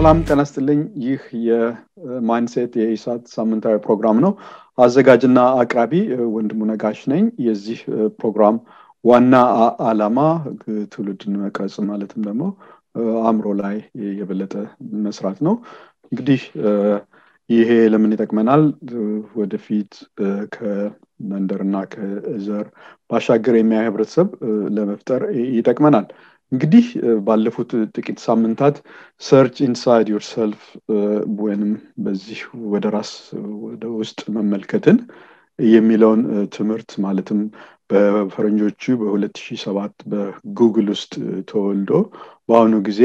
ሰላም ጤና ይስጥልኝ። ይህ የማይንሴት የኢሳት ሳምንታዊ ፕሮግራም ነው። አዘጋጅና አቅራቢ ወንድሙ ነጋሽ ነኝ። የዚህ ፕሮግራም ዋና አላማ ትውልድን መቅረጽ ማለትም ደግሞ አእምሮ ላይ የበለጠ መስራት ነው። እንግዲህ ይሄ ለምን ይጠቅመናል? ወደፊት ከመንደርና ከዘር ባሻገር የሚያይ ህብረተሰብ ለመፍጠር ይጠቅመናል። እንግዲህ ባለፉት ጥቂት ሳምንታት ሰርች ኢንሳይድ ዮርሰልፍ ወይንም በዚህ ወደ ራስ ወደ ውስጥ መመልከትን የሚለውን ትምህርት ማለትም በፈረንጆቹ በ2007 በጉግል ውስጥ ተወልዶ በአሁኑ ጊዜ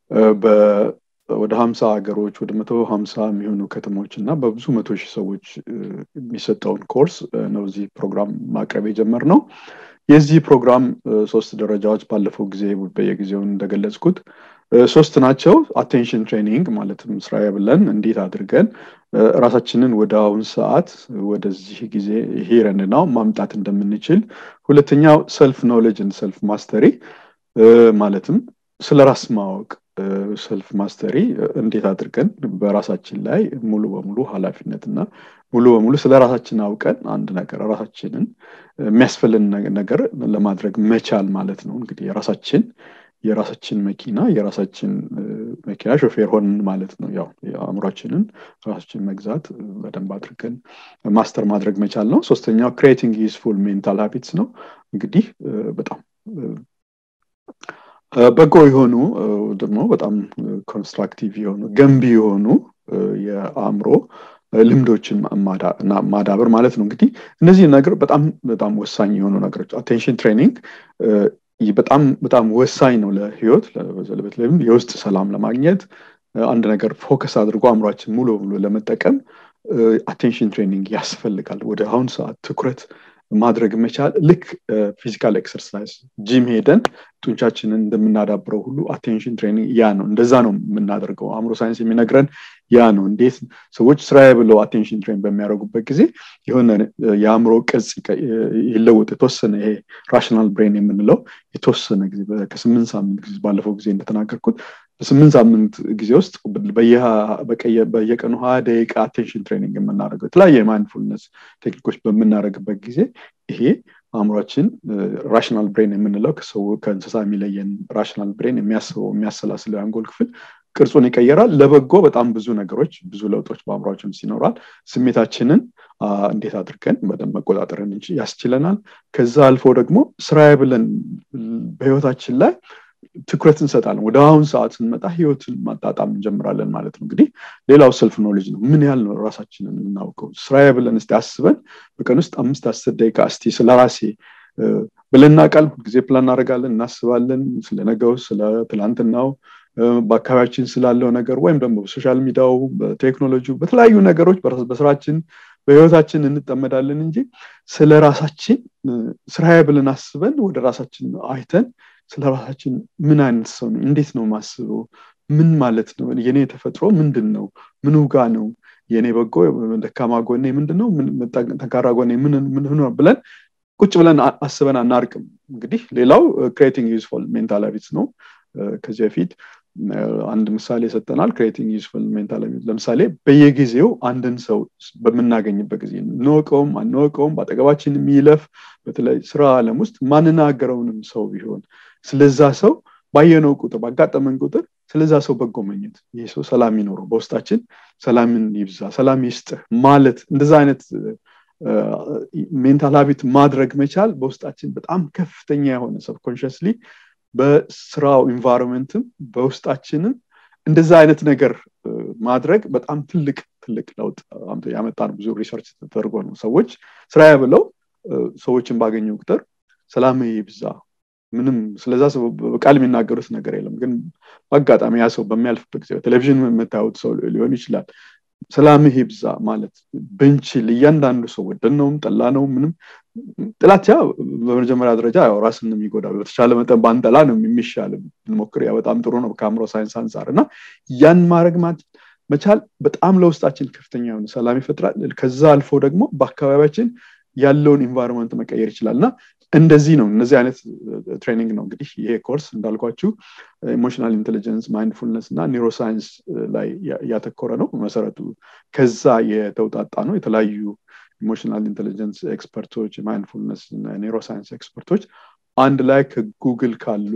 ወደ ሀምሳ ሀገሮች ወደ መቶ ሀምሳ የሚሆኑ ከተሞች እና በብዙ መቶ ሺህ ሰዎች የሚሰጠውን ኮርስ ነው እዚህ ፕሮግራም ማቅረብ የጀመር ነው። የዚህ ፕሮግራም ሶስት ደረጃዎች ባለፈው ጊዜ በየጊዜው እንደገለጽኩት ሶስት ናቸው። አቴንሽን ትሬኒንግ ማለትም ስራዬ ብለን እንዴት አድርገን ራሳችንን ወደ አሁን ሰዓት ወደዚህ ጊዜ ሂረን ናው ማምጣት እንደምንችል፣ ሁለተኛው ሰልፍ ኖሌጅን ሰልፍ ማስተሪ ማለትም ስለ ራስ ማወቅ ሰልፍ ማስተሪ እንዴት አድርገን በራሳችን ላይ ሙሉ በሙሉ ኃላፊነት እና ሙሉ በሙሉ ስለ ራሳችን አውቀን አንድ ነገር ራሳችንን የሚያስፈልን ነገር ለማድረግ መቻል ማለት ነው። እንግዲህ የራሳችን የራሳችን መኪና የራሳችን መኪና ሾፌር ሆንን ማለት ነው። ያው አእምሯችንን ራሳችን መግዛት በደንብ አድርገን ማስተር ማድረግ መቻል ነው። ሶስተኛው ክሬቲንግ ዩስፉል ሜንታል ሀቢትስ ነው። እንግዲህ በጣም በጎ የሆኑ ደግሞ በጣም ኮንስትራክቲቭ የሆኑ ገንቢ የሆኑ የአእምሮ ልምዶችን ማዳበር ማለት ነው። እንግዲህ እነዚህ ነገር በጣም በጣም ወሳኝ የሆኑ ነገሮች አቴንሽን ትሬኒንግ በጣም በጣም ወሳኝ ነው ለህይወት በተለይም የውስጥ ሰላም ለማግኘት አንድ ነገር ፎከስ አድርጎ አእምሯችን ሙሉ በሙሉ ለመጠቀም አቴንሽን ትሬኒንግ ያስፈልጋል። ወደ አሁን ሰዓት ትኩረት ማድረግ መቻል ልክ ፊዚካል ኤክሰርሳይዝ ጂም ሄደን ጡንቻችንን እንደምናዳብረው ሁሉ አቴንሽን ትሬኒንግ ያ ነው። እንደዛ ነው የምናደርገው። አእምሮ ሳይንስ የሚነግረን ያ ነው። እንዴት ሰዎች ስራዬ ብለው አቴንሽን ትሬን በሚያደርጉበት ጊዜ የሆነ የአእምሮ ቅርጽ ይለወጥ የተወሰነ ይሄ ራሽናል ብሬን የምንለው የተወሰነ ጊዜ ከስምንት ሳምንት ጊዜ ባለፈው ጊዜ እንደተናገርኩት በስምንት ሳምንት ጊዜ ውስጥ በየቀኑ ሀያ ደቂቃ አቴንሽን ትሬኒንግ የምናደርገው የተለያየ የማይንድፉልነስ ቴክኒኮች በምናደርግበት ጊዜ ይሄ አእምሯችን ራሽናል ብሬን የምንለው ከሰው ከእንስሳ የሚለየን ራሽናል ብሬን የሚያስበው የሚያሰላስለው የአንጎል ክፍል ቅርጹን ይቀየራል። ለበጎ በጣም ብዙ ነገሮች ብዙ ለውጦች በአእምሯችን ሲኖራል። ስሜታችንን እንዴት አድርገን በደንብ መቆጣጠርን እንጂ ያስችለናል። ከዛ አልፎ ደግሞ ስራዬ ብለን በህይወታችን ላይ ትኩረት እንሰጣለን። ወደ አሁን ሰዓት ስንመጣ ህይወትን ማጣጣም እንጀምራለን ማለት ነው። እንግዲህ ሌላው ሰልፍ ኖሌጅ ነው። ምን ያህል ነው ራሳችንን የምናውቀው? ስራዬ ብለን እስቲ አስበን በቀን ውስጥ አምስት አስር ደቂቃ እስቲ ስለ ራሴ ብለን ቃል ሁልጊዜ ፕላን እናደርጋለን፣ እናስባለን። ስለ ነገው፣ ስለ ትላንትናው፣ በአካባቢያችን ስላለው ነገር ወይም ደግሞ በሶሻል ሚዲያው፣ በቴክኖሎጂ፣ በተለያዩ ነገሮች በስራችን በህይወታችን እንጠመዳለን እንጂ ስለ ራሳችን ስራዬ ብለን አስበን ወደ ራሳችን አይተን ስለ ራሳችን ምን አይነት ሰው ነው? እንዴት ነው ማስበው? ምን ማለት ነው? የኔ ተፈጥሮ ምንድን ነው? ምኑ ጋ ነው? የኔ በጎ ደካማ ጎኔ ምንድን ነው? ጠንካራ ጎኔ ምን ነው ብለን ቁጭ ብለን አስበን አናርቅም። እንግዲህ ሌላው ክሬቲንግ ዩዝፉል ሜንታል ሀቢትስ ነው። ከዚህ በፊት አንድ ምሳሌ ሰጠናል። ክሬቲንግ ዩዝፉል ሜንታል ሀቢት ለምሳሌ በየጊዜው አንድን ሰው በምናገኝበት ጊዜ እንወቀውም አንወቀውም በአጠገባችን የሚለፍ በተለይ ስራ ዓለም ውስጥ ማንናገረውንም ሰው ቢሆን ስለዛ ሰው ባየነው ቁጥር ባጋጠመን ቁጥር ስለዛ ሰው በጎ መኘት ይህ ሰው ሰላም ይኖረው በውስጣችን ሰላምን ይብዛ ሰላም ይስጥህ ማለት እንደዛ አይነት ሜንታል ሀቢት ማድረግ መቻል በውስጣችን በጣም ከፍተኛ የሆነ ሰብኮንሽስሊ በስራው ኢንቫይሮንመንትም በውስጣችንም እንደዛ አይነት ነገር ማድረግ በጣም ትልቅ ትልቅ ለውጥ ያመጣን ብዙ ሪሰርች ተደርጎ ነው ሰዎች ስራዬ ብለው ሰዎችን ባገኘው ቁጥር ሰላም ይብዛ ምንም ስለዛ ሰው በቃል የሚናገሩት ነገር የለም ግን በአጋጣሚ ያ ሰው በሚያልፍበት ጊዜ ቴሌቪዥን የምታዩት ሰው ሊሆን ይችላል ሰላምህ ይብዛ ማለት ብንችል እያንዳንዱ ሰው ወደነውም ጠላ ነው ምንም ጥላቻ በመጀመሪያ ደረጃ ያው ራስን የሚጎዳ በተቻለ መጠን ባንጠላ ነው የሚሻል ብንሞክር ያ በጣም ጥሩ ነው ከአእምሮ ሳይንስ አንጻር እና ያን ማድረግ መቻል በጣም ለውስጣችን ከፍተኛ የሆነ ሰላም ይፈጥራል ከዛ አልፎ ደግሞ በአካባቢያችን ያለውን ኢንቫይሮንመንት መቀየር ይችላል እና እንደዚህ ነው እነዚህ አይነት ትሬኒንግ ነው እንግዲህ ይሄ ኮርስ እንዳልኳችሁ ኢሞሽናል ኢንቴሊጀንስ ማይንድፉልነስ እና ኒውሮሳይንስ ላይ ያተኮረ ነው መሰረቱ ከዛ የተውጣጣ ነው የተለያዩ ኢሞሽናል ኢንቴሊጀንስ ኤክስፐርቶች ማይንድፉልነስ ኒውሮሳይንስ ኤክስፐርቶች አንድ ላይ ከጉግል ካሉ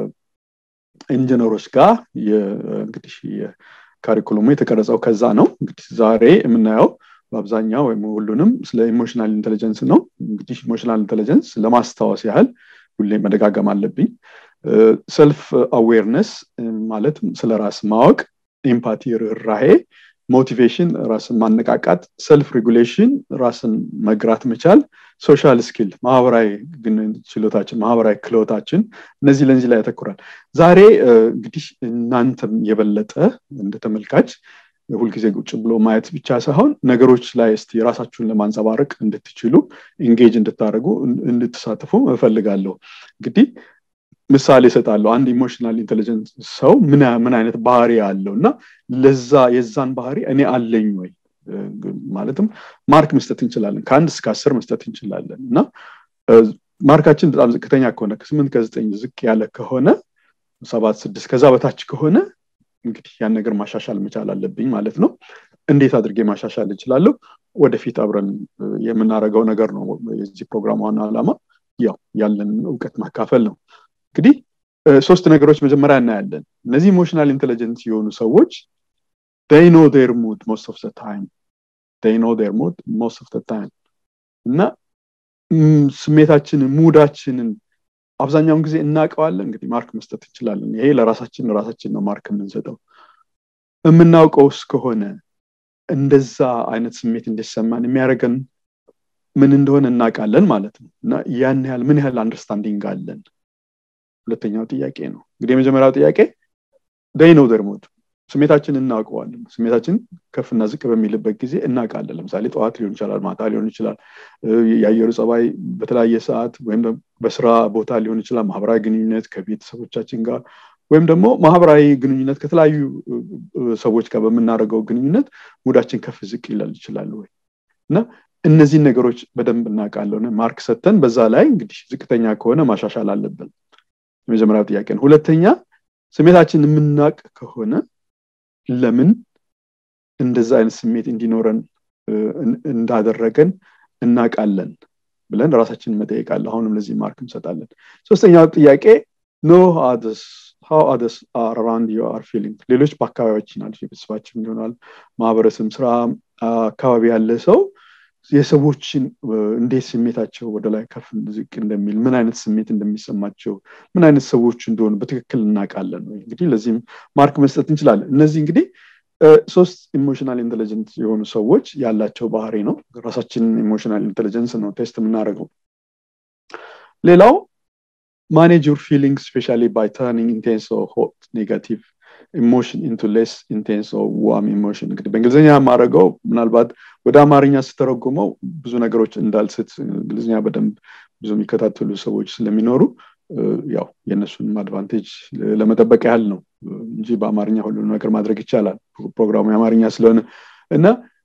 ኢንጂነሮች ጋር እንግዲህ ካሪኩለሙ የተቀረጸው ከዛ ነው እንግዲህ ዛሬ የምናየው በአብዛኛው ወይም ሁሉንም ስለ ኢሞሽናል ኢንቴሊጀንስ ነው እንግዲህ ኢሞሽናል ኢንቴሊጀንስ ለማስታወስ ያህል ሁሌ መደጋገም አለብኝ ሰልፍ አዌርነስ ማለት ስለ ራስ ማወቅ ኤምፓቲ ርኅራሄ ሞቲቬሽን ራስን ማነቃቃት ሰልፍ ሬጉሌሽን ራስን መግራት መቻል ሶሻል ስኪል ማህበራዊ ችሎታችን ማህበራዊ ክሎታችን እነዚህ ለዚህ ላይ ያተኩራል ዛሬ እንግዲህ እናንተም የበለጠ እንደ ተመልካች ሁልጊዜ ቁጭ ብሎ ማየት ብቻ ሳይሆን ነገሮች ላይ እስቲ ራሳችሁን ለማንጸባረቅ እንድትችሉ ኢንጌጅ እንድታደርጉ እንድትሳተፉ እፈልጋለሁ እንግዲህ ምሳሌ እሰጣለሁ አንድ ኢሞሽናል ኢንቴሊጀንስ ሰው ምን አይነት ባህሪ አለው እና ለዛ የዛን ባህሪ እኔ አለኝ ወይ ማለትም ማርክ መስጠት እንችላለን ከአንድ እስከ አስር መስጠት እንችላለን እና ማርካችን በጣም ዝቅተኛ ከሆነ ከስምንት ከዘጠኝ ዝቅ ያለ ከሆነ ሰባት ስድስት ከዛ በታች ከሆነ እንግዲህ ያን ነገር ማሻሻል መቻል አለብኝ ማለት ነው እንዴት አድርጌ ማሻሻል እችላለሁ ወደፊት አብረን የምናደርገው ነገር ነው የዚህ ፕሮግራም ዋና ዓላማ ያው ያለን እውቀት ማካፈል ነው እንግዲህ ሶስት ነገሮች መጀመሪያ እናያለን እነዚህ ኢሞሽናል ኢንቴሊጀንስ የሆኑ ሰዎች they know their mood most of the time they know their mood most of the time እና ስሜታችንን ሙዳችንን አብዛኛውን ጊዜ እናውቀዋለን እንግዲህ ማርክ መስጠት እንችላለን ይሄ ለራሳችን ለራሳችን ነው ማርክ የምንሰጠው የምናውቀውስ ከሆነ እንደዛ አይነት ስሜት እንዲሰማን የሚያደርገን ምን እንደሆነ እናውቃለን ማለት ነው እና ያን ያህል ምን ያህል አንደርስታንዲንግ አለን ሁለተኛው ጥያቄ ነው እንግዲህ የመጀመሪያው ጥያቄ ደይ ነው ደርሞድ ስሜታችን እናውቀዋለን ስሜታችን ከፍና ዝቅ በሚልበት ጊዜ እናውቃለን ለምሳሌ ጠዋት ሊሆን ይችላል ማታ ሊሆን ይችላል የአየሩ ጸባይ በተለያየ ሰዓት ወይም በስራ ቦታ ሊሆን ይችላል ማህበራዊ ግንኙነት ከቤተሰቦቻችን ጋር ወይም ደግሞ ማህበራዊ ግንኙነት ከተለያዩ ሰዎች ጋር በምናደርገው ግንኙነት ሙዳችን ከፍ ዝቅ ይላል ይችላል ወይ እና እነዚህን ነገሮች በደንብ እናውቃለን ማርክ ሰተን በዛ ላይ እንግዲህ ዝቅተኛ ከሆነ ማሻሻል አለብን የመጀመሪያው ጥያቄ ነው ሁለተኛ ስሜታችን የምናውቅ ከሆነ ለምን እንደዛ አይነት ስሜት እንዲኖረን እንዳደረገን እናውቃለን ብለን ራሳችንን መጠየቃለ አሁንም ለዚህ ማርክ እንሰጣለን ሶስተኛው ጥያቄ ኖ ሃው አደስ አር አራውንድ ዩ አር ፊሊንግ ሌሎች በአካባቢያችን አሉ ቤተሰባችን ይሆናል ማህበረሰብ ስራ አካባቢ ያለ ሰው የሰዎችን እንዴት ስሜታቸው ወደ ላይ ከፍ ዝቅ እንደሚል ምን አይነት ስሜት እንደሚሰማቸው ምን አይነት ሰዎች እንደሆኑ በትክክል እናውቃለን ወይ እንግዲህ ለዚህም ማርክ መስጠት እንችላለን እነዚህ እንግዲህ ሶስት ኢሞሽናል ኢንቴሊጀንስ የሆኑ ሰዎች ያላቸው ባህሪ ነው ራሳችን ኢሞሽናል ኢንቴሊጀንስ ነው ቴስት የምናደርገው ሌላው ማኔጅ ዩር ፊሊንግ ስፔሻሊ ባይ ተርኒንግ ኢንቴንስ ሆት ኔጋቲቭ ኢሞሽን ኢንቱ ሌስ ኢንቴንስ ዋም ኢሞሽን እንግዲህ በእንግሊዝኛ የማደርገው ምናልባት ወደ አማርኛ ስተረጉመው ብዙ ነገሮች እንዳልስት እንግሊዝኛ በደንብ ብዙ የሚከታተሉ ሰዎች ስለሚኖሩ ያው የእነሱንም አድቫንቴጅ ለመጠበቅ ያህል ነው እንጂ በአማርኛ ሁሉ ነገር ማድረግ ይቻላል ፕሮግራሙ የአማርኛ ስለሆነ እና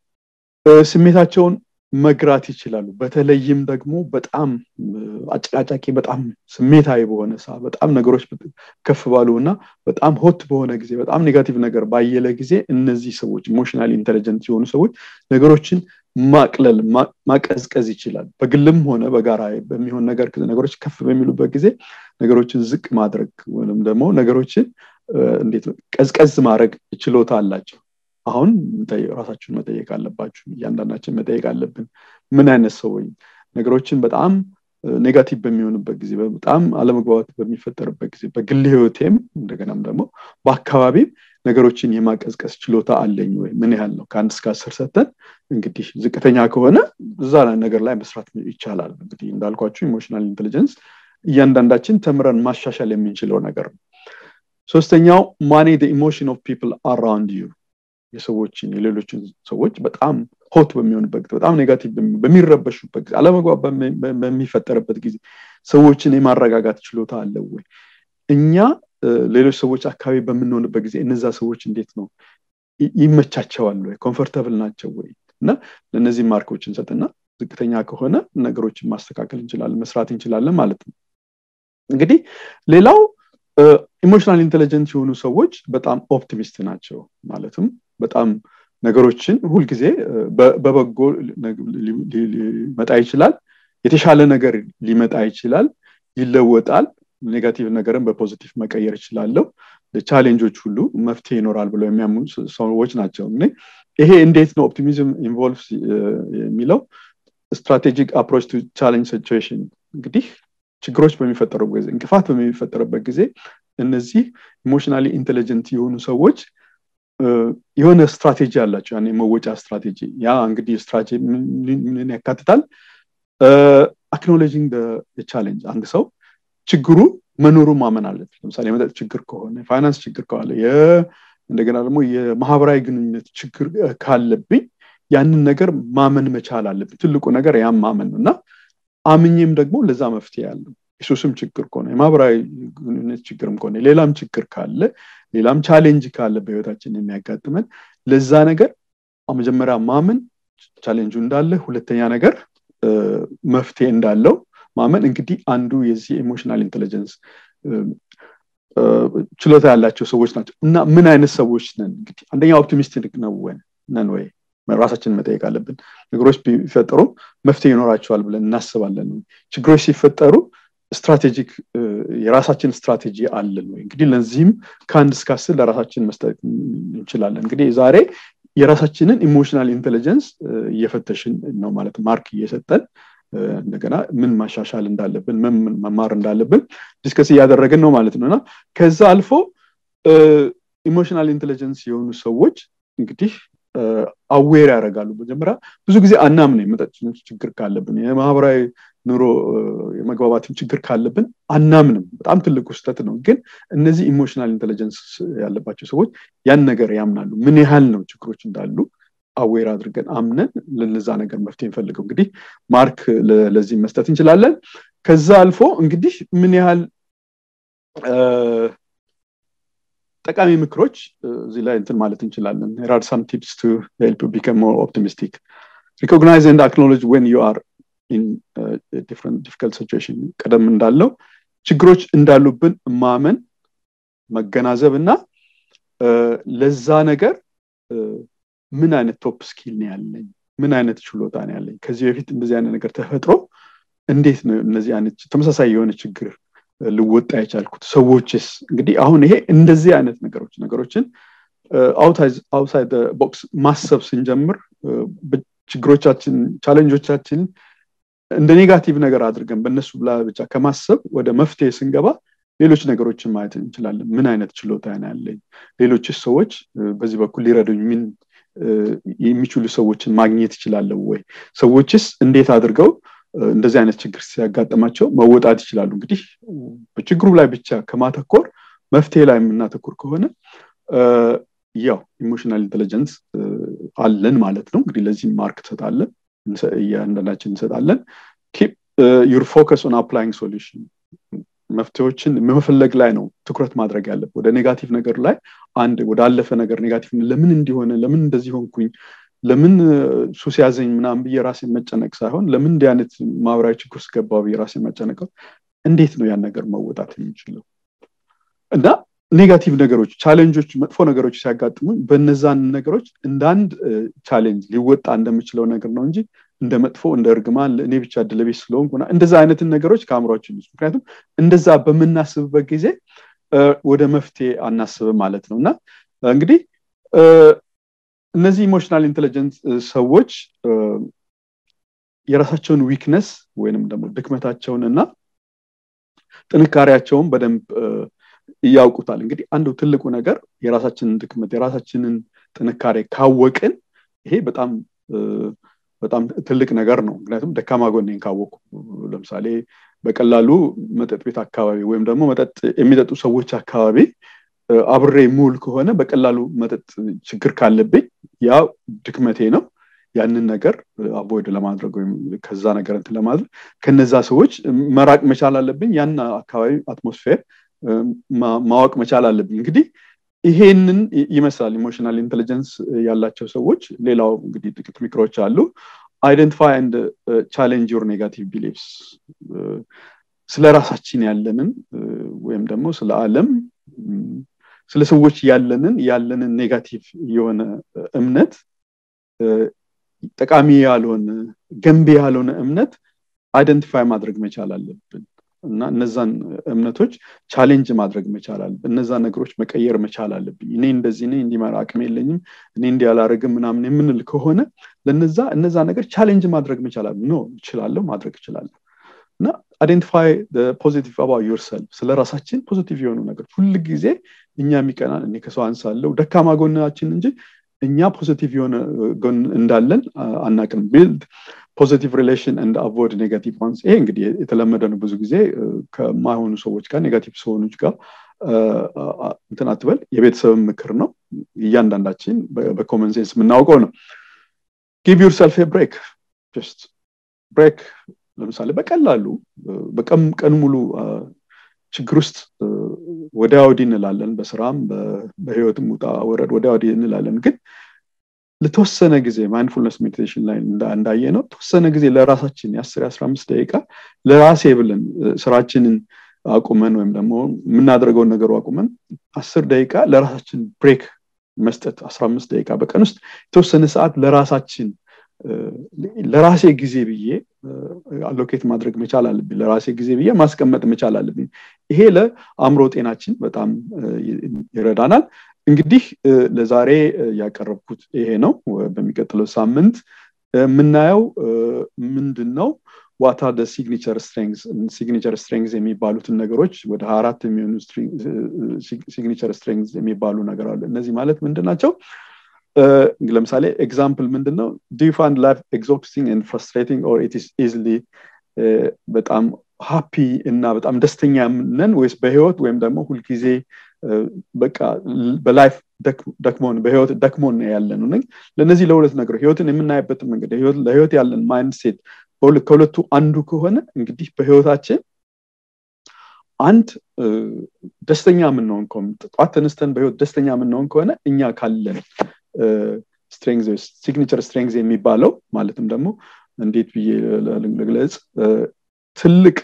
ስሜታቸውን መግራት ይችላሉ በተለይም ደግሞ በጣም አጨቃጫቂ በጣም ስሜታዊ በሆነ ሰ በጣም ነገሮች ከፍ ባሉ እና በጣም ሆት በሆነ ጊዜ በጣም ኔጋቲቭ ነገር ባየለ ጊዜ እነዚህ ሰዎች ኢሞሽናል ኢንቴሊጀንት የሆኑ ሰዎች ነገሮችን ማቅለል ማቀዝቀዝ ይችላል በግልም ሆነ በጋራ በሚሆን ነገር ነገሮች ከፍ በሚሉበት ጊዜ ነገሮችን ዝቅ ማድረግ ወይም ደግሞ ነገሮችን እንዴት ቀዝቀዝ ማድረግ ችሎታ አላቸው አሁን ራሳችሁን መጠየቅ አለባችሁ እያንዳንዳችን መጠየቅ አለብን ምን አይነት ሰው ነገሮችን በጣም ኔጋቲቭ በሚሆንበት ጊዜ በጣም አለመግባባት በሚፈጠርበት ጊዜ በግል ህይወቴም እንደገናም ደግሞ በአካባቢም ነገሮችን የማቀዝቀስ ችሎታ አለኝ ወይ ምን ያህል ነው ከአንድ እስከ አስር ሰተን እንግዲህ ዝቅተኛ ከሆነ እዛ ነገር ላይ መስራት ይቻላል እንግዲህ እንዳልኳችሁ ኢሞሽናል ኢንቴሊጀንስ እያንዳንዳችን ተምረን ማሻሻል የምንችለው ነገር ነው ሶስተኛው ማኔ ኢሞሽን ኦፍ ፒፕል አራውንድ ዩ የሰዎችን የሌሎችን ሰዎች በጣም ሆት በሚሆንበት ጊዜ በጣም ኔጋቲቭ በሚረበሹበት ጊዜ አለመግባብ በሚፈጠርበት ጊዜ ሰዎችን የማረጋጋት ችሎታ አለው ወይ እኛ ሌሎች ሰዎች አካባቢ በምንሆንበት ጊዜ እነዛ ሰዎች እንዴት ነው ይመቻቸዋል ወይ ኮንፈርተብል ናቸው ወይ እና ለእነዚህ ማርኮች እንሰጥና ዝቅተኛ ከሆነ ነገሮችን ማስተካከል እንችላለን መስራት እንችላለን ማለት ነው እንግዲህ ሌላው ኢሞሽናል ኢንቴሊጀንት የሆኑ ሰዎች በጣም ኦፕቲሚስት ናቸው ማለትም በጣም ነገሮችን ሁልጊዜ በበጎ ሊመጣ ይችላል የተሻለ ነገር ሊመጣ ይችላል ይለወጣል ኔጋቲቭ ነገርን በፖዚቲቭ መቀየር ይችላለሁ ለቻሌንጆች ሁሉ መፍትሄ ይኖራል ብለው የሚያምኑ ሰዎች ናቸው ይሄ እንዴት ነው ኦፕቲሚዝም ኢንቮልቭ የሚለው ስትራቴጂክ አፕሮች ቱ ቻሌንጅ ሲቹዌሽን እንግዲህ ችግሮች በሚፈጠሩበት ጊዜ እንቅፋት በሚፈጠርበት ጊዜ እነዚህ ኢሞሽናሊ ኢንቴሊጀንት የሆኑ ሰዎች የሆነ ስትራቴጂ አላቸው ያን የመወጫ ስትራቴጂ ያ እንግዲህ ስትራቴጂ ምን ያካትታል አክኖሎጂንግ ቻሌንጅ አንድ ሰው ችግሩ መኖሩ ማመን አለበት ለምሳሌ የመጠጥ ችግር ከሆነ ፋይናንስ ችግር ከሆነ እንደገና ደግሞ የማህበራዊ ግንኙነት ችግር ካለብኝ ያንን ነገር ማመን መቻል አለብኝ ትልቁ ነገር ያም ማመን ነው እና አምኜም ደግሞ ለዛ መፍትሄ ያለው የሱስም ችግር ከሆነ የማህበራዊ ግንኙነት ችግርም ከሆነ ሌላም ችግር ካለ ሌላም ቻሌንጅ ካለ በህይወታችን የሚያጋጥመን ለዛ ነገር መጀመሪያ ማመን ቻሌንጁ እንዳለ ሁለተኛ ነገር መፍትሄ እንዳለው ማመን እንግዲህ አንዱ የዚህ ኢሞሽናል ኢንቴሊጀንስ ችሎታ ያላቸው ሰዎች ናቸው እና ምን አይነት ሰዎች ነን እንግዲህ አንደኛ ኦፕቲሚስቲክ ነው ነን ወይ ራሳችንን መጠየቅ አለብን ነገሮች ቢፈጠሩ መፍትሄ ይኖራቸዋል ብለን እናስባለን ችግሮች ሲፈጠሩ ስትራቴጂክ የራሳችን ስትራቴጂ አለን ወይ እንግዲህ ለዚህም ከአንድ እስከ አስር ለራሳችን መስጠት እንችላለን እንግዲህ ዛሬ የራሳችንን ኢሞሽናል ኢንቴሊጀንስ እየፈተሽን ነው ማለት ማርክ እየሰጠን እንደገና ምን ማሻሻል እንዳለብን ምን መማር እንዳለብን ዲስከስ እያደረግን ነው ማለት ነው እና ከዛ አልፎ ኢሞሽናል ኢንቴሊጀንስ የሆኑ ሰዎች እንግዲህ አዌር ያደርጋሉ መጀመሪያ ብዙ ጊዜ አናምን የመጠጥ ችግር ካለብን የማህበራዊ ኑሮ የመግባባትን ችግር ካለብን አናምንም በጣም ትልቁ ስህተት ነው ግን እነዚህ ኢሞሽናል ኢንቴሊጀንስ ያለባቸው ሰዎች ያን ነገር ያምናሉ ምን ያህል ነው ችግሮች እንዳሉ አዌር አድርገን አምነን ለዛ ነገር መፍትሄ እንፈልገው እንግዲህ ማርክ ለዚህ መስጠት እንችላለን ከዛ አልፎ እንግዲህ ምን ያህል ጠቃሚ ምክሮች እዚህ ላይ እንትን ማለት እንችላለን ራድ ሳም ቲፕስ ቱ ሄልፕ ቢከም ሞር ኦፕቲሚስቲክ ሪኮግናይዝ ኤንድ አክኖሎጅ ዌን ዩ አር ኢን ዲፍረንት ዲፊካልት ሲቹዌሽን ቀደም እንዳለው ችግሮች እንዳሉብን ማመን መገናዘብ እና ለዛ ነገር ምን አይነት ቶፕ ስኪል ነው ያለኝ ምን አይነት ችሎታ ነው ያለኝ ከዚህ በፊት እንደዚህ አይነት ነገር ተፈጥሮ እንዴት ነው እነዚህ አይነት ተመሳሳይ የሆነ ችግር ልወጣ የቻልኩት ሰዎችስ እንግዲህ አሁን ይሄ እንደዚህ አይነት ነገሮች ነገሮችን አውትሳይድ ቦክስ ማሰብ ስንጀምር ችግሮቻችን ቻለንጆቻችን እንደ ኔጋቲቭ ነገር አድርገን በእነሱ ብላ ብቻ ከማሰብ ወደ መፍትሄ ስንገባ ሌሎች ነገሮችን ማየት እንችላለን ምን አይነት ችሎታ ነው ያለኝ ሌሎችስ ሰዎች በዚህ በኩል ሊረዱኝ ምን የሚችሉ ሰዎችን ማግኘት ይችላለሁ ወይ ሰዎችስ እንዴት አድርገው እንደዚህ አይነት ችግር ሲያጋጥማቸው መወጣት ይችላሉ እንግዲህ በችግሩ ላይ ብቻ ከማተኮር መፍትሄ ላይ የምናተኩር ከሆነ ያው ኢሞሽናል ኢንቴሊጀንስ አለን ማለት ነው እንግዲህ ለዚህ ማርክ ትሰጣለን እያንዳንዳችን እንሰጣለን ዩር ፎከስ ኦን አፕላይንግ ሶሉሽን መፍትሄዎችን መፈለግ ላይ ነው ትኩረት ማድረግ ያለብን ወደ ኔጋቲቭ ነገር ላይ አንድ ወደ አለፈ ነገር ኔጋቲቭ ለምን እንዲሆነ ለምን እንደዚህ ሆንኩኝ ለምን ሱስ ያዘኝ ምናምን ብዬ ራሴን መጨነቅ ሳይሆን ለምን እንዲህ አይነት ማህበራዊ ችግር ውስጥ ገባ ብዬ ራሴን መጨነቀው እንዴት ነው ያን ነገር መወጣት የሚችለው እና ኔጋቲቭ ነገሮች ቻሌንጆች መጥፎ ነገሮች ሲያጋጥሙ በነዛን ነገሮች እንደ አንድ ቻሌንጅ ሊወጣ እንደምችለው ነገር ነው እንጂ እንደ መጥፎ እንደ እርግማን እኔ ብቻ ድለቤት ስለሆንኩ እንደዛ አይነትን ነገሮች ከአእምሯችን ውስጥ ምክንያቱም እንደዛ በምናስብበት ጊዜ ወደ መፍትሄ አናስብም ማለት ነው እና እንግዲህ እነዚህ ኢሞሽናል ኢንቴሊጀንት ሰዎች የራሳቸውን ዊክነስ ወይንም ደግሞ ድክመታቸውን እና ጥንካሬያቸውን በደንብ ያውቁታል እንግዲህ አንዱ ትልቁ ነገር የራሳችንን ድክመት የራሳችንን ጥንካሬ ካወቅን ይሄ በጣም በጣም ትልቅ ነገር ነው ምክንያቱም ደካማ ጎኔን ካወቁ ለምሳሌ በቀላሉ መጠጥ ቤት አካባቢ ወይም ደግሞ መጠጥ የሚጠጡ ሰዎች አካባቢ አብሬ ሙል ከሆነ በቀላሉ መጠጥ ችግር ካለብኝ ያ ድክመቴ ነው ያንን ነገር አቮይድ ለማድረግ ወይም ከዛ ነገር እንትን ለማድረግ ከነዛ ሰዎች መራቅ መቻል አለብኝ ያን አካባቢ አትሞስፌር ማወቅ መቻል አለብኝ እንግዲህ ይሄንን ይመስላል ኢሞሽናል ኢንቴሊጀንስ ያላቸው ሰዎች ሌላው እንግዲህ ጥቂት ምክሮች አሉ አይደንቲፋይ አንድ ቻሌንጅ ዮር ኔጋቲቭ ቢሊፍስ ስለ ራሳችን ያለንን ወይም ደግሞ ስለ አለም ስለ ሰዎች ያለንን ያለንን ኔጋቲቭ የሆነ እምነት ጠቃሚ ያልሆነ ገንቢ ያልሆነ እምነት አይደንቲፋይ ማድረግ መቻል አለብን እና እነዛን እምነቶች ቻሌንጅ ማድረግ መቻል አለብን እነዛ ነገሮች መቀየር መቻል አለብኝ እኔ እንደዚህ ነኝ እንዲመራ አቅም የለኝም እኔ እንዲህ አላረግም ምናምን የምንል ከሆነ ለነዛ እነዛ ነገር ቻሌንጅ ማድረግ መቻል አለ ኖ እችላለሁ ማድረግ እችላለሁ እና አይደንቲፋይ ፖዚቲቭ አባ ዮርሰልፍ ስለ ራሳችን ፖዚቲቭ የሆኑ ነገሮች ሁል ጊዜ እኛ የሚቀናን እኔ ከሰው አንሳለው ደካማ ጎናችን እንጂ እኛ ፖዚቲቭ የሆነ ጎን እንዳለን አናቅም ቢልድ ፖዚቲቭ ሪሌሽን እንድ አቮይድ ኔጋቲቭ ዋንስ ይሄ እንግዲህ የተለመደ ነው ብዙ ጊዜ ከማይሆኑ ሰዎች ጋር ኔጋቲቭ ሰሆኖች ጋር እንትን አትበል የቤተሰብ ምክር ነው እያንዳንዳችን በኮመን ሴንስ የምናውቀው ነው ጊቭ ዩር ሰልፍ ብሬክ ጀስት ብሬክ ለምሳሌ በቀላሉ ቀን ሙሉ ችግር ውስጥ ወዲያ ወዲህ እንላለን በስራም በህይወትም ውጣ ወረድ ወዲያ ወዲህ እንላለን ግን ለተወሰነ ጊዜ ማይንድፉልነስ ሜዲቴሽን ላይ እንዳየ ነው ተወሰነ ጊዜ ለራሳችን የአስር የአስራ አምስት ደቂቃ ለራሴ ብለን ስራችንን አቁመን ወይም ደግሞ የምናደርገውን ነገሩ አቁመን አስር ደቂቃ ለራሳችን ብሬክ መስጠት አስራ አምስት ደቂቃ በቀን ውስጥ የተወሰነ ሰዓት ለራሳችን ለራሴ ጊዜ ብዬ አሎኬት ማድረግ መቻል አለብኝ ለራሴ ጊዜ ብዬ ማስቀመጥ መቻል አለብኝ ይሄ ለአእምሮ ጤናችን በጣም ይረዳናል እንግዲህ ለዛሬ ያቀረብኩት ይሄ ነው በሚቀጥለው ሳምንት የምናየው ምንድን ነው ዋታ ደ ሲግኒቸር ስትሬንግዝ ሲግኒቸር ስትሬንግዝ የሚባሉትን ነገሮች ወደ አራት የሚሆኑ ሲግኒቸር ስትሬንግዝ የሚባሉ ነገር አሉ እነዚህ ማለት ምንድን ናቸው ለምሳሌ ኤግዛምፕል ምንድን ነው ዱ ፋንድ ላይፍ ኤግዞስቲንግ ን ፍራስትሬቲንግ ኦር ኢትስ ኢዝሊ በጣም ሃፒ እና በጣም ደስተኛ ነን ወይስ በህይወት ወይም ደግሞ ሁልጊዜ በቃ በላይፍ ደክሞን በህይወት ደክሞን ያለ ነው ለእነዚህ ለሁለት ነገሮች ህይወትን የምናይበትን መንገድ ለህይወት ያለን ማይንድ ሴት ከሁለቱ አንዱ ከሆነ እንግዲህ በህይወታችን አንድ ደስተኛ የምንሆን ከሆነ ጠዋት ተነስተን በህይወት ደስተኛ የምንሆን ከሆነ እኛ ካለን ስትሬንግዝ ሲግኒቸር ስትሬንግዝ የሚባለው ማለትም ደግሞ እንዴት ብዬ ልግለጽ ትልቅ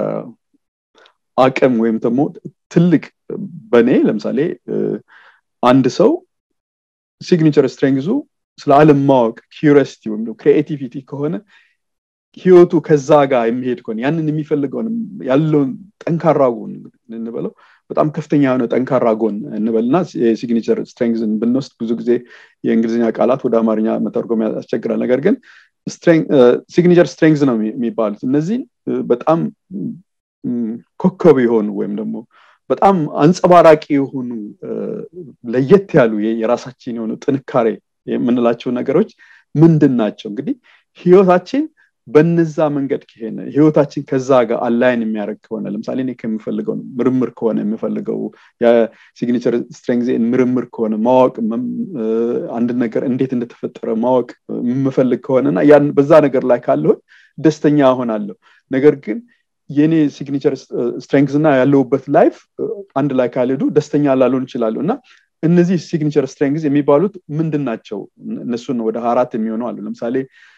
አቅም ወይም ደግሞ ትልቅ በእኔ ለምሳሌ አንድ ሰው ሲግኒቸር ስትሬንግዙ ስለ አለም ማወቅ ኪሪሲቲ ወይም ክሪኤቲቪቲ ከሆነ ህይወቱ ከዛ ጋር የሚሄድ ከሆነ ያንን የሚፈልገውን ያለውን ጠንካራ ጎን እንበለው በጣም ከፍተኛ የሆነ ጠንካራ ጎን እንበልና የሲግኒቸር ስትሬንግዝን ብንወስድ ብዙ ጊዜ የእንግሊዝኛ ቃላት ወደ አማርኛ መተርጎም ያስቸግራል ነገር ግን ሲግኒቸር ስትሬንግዝ ነው የሚባሉት እነዚህ በጣም ኮከብ የሆኑ ወይም ደግሞ በጣም አንጸባራቂ የሆኑ ለየት ያሉ የራሳችን የሆኑ ጥንካሬ የምንላቸው ነገሮች ምንድን ናቸው እንግዲህ ህይወታችን በነዛ መንገድ ከሄነ ህይወታችን ከዛ ጋር አላይን የሚያደርግ ከሆነ ለምሳሌ እኔ ከምፈልገው ምርምር ከሆነ የምፈልገው የሲግኒቸር ስትሬንግዜን ምርምር ከሆነ ማወቅ አንድ ነገር እንዴት እንደተፈጠረ ማወቅ የምፈልግ ከሆነና ያን በዛ ነገር ላይ ካለሁን ደስተኛ ሆናለሁ ነገር ግን የኔ ሲግኒቸር ስትሬንግዝ እና ያለውበት ላይፍ አንድ ላይ ካልሄዱ ደስተኛ ላልሆን ይችላሉ እና እነዚህ ሲግኒቸር ስትሬንግዝ የሚባሉት ምንድን ናቸው እነሱን ወደ አራት የሚሆኑ አሉ ለምሳሌ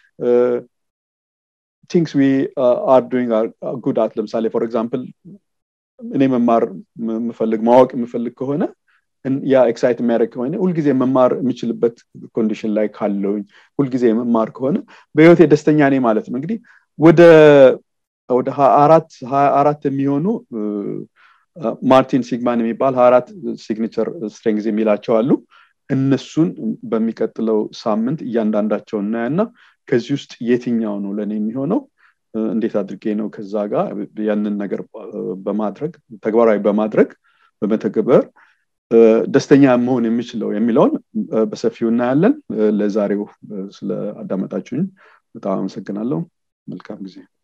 ቲንክስ ዊ አር ዱይንግ ጉድ አት ለምሳሌ ፎር ኤግዛምፕል እኔ መማር የምፈልግ ማወቅ የምፈልግ ከሆነ ያ ኤክሳይት የሚያደርግ ከሆነ ሁልጊዜ መማር የምችልበት ኮንዲሽን ላይ ካለውኝ ሁልጊዜ መማር ከሆነ በህይወቴ ደስተኛ ነኝ ማለት ነው እንግዲህ ወደ ወደ አራት ሀያ አራት የሚሆኑ ማርቲን ሲግማን የሚባል ሀያ አራት ሲግኒቸር ስትሬንግዝ የሚላቸው አሉ እነሱን በሚቀጥለው ሳምንት እያንዳንዳቸው እናያና ከዚህ ውስጥ የትኛው ነው ለእኔ የሚሆነው እንዴት አድርጌ ነው ከዛ ጋር ያንን ነገር በማድረግ ተግባራዊ በማድረግ በመተግበር ደስተኛ መሆን የሚችለው የሚለውን በሰፊው እናያለን ለዛሬው ስለ አዳመጣችሁኝ በጣም አመሰግናለሁ መልካም ጊዜ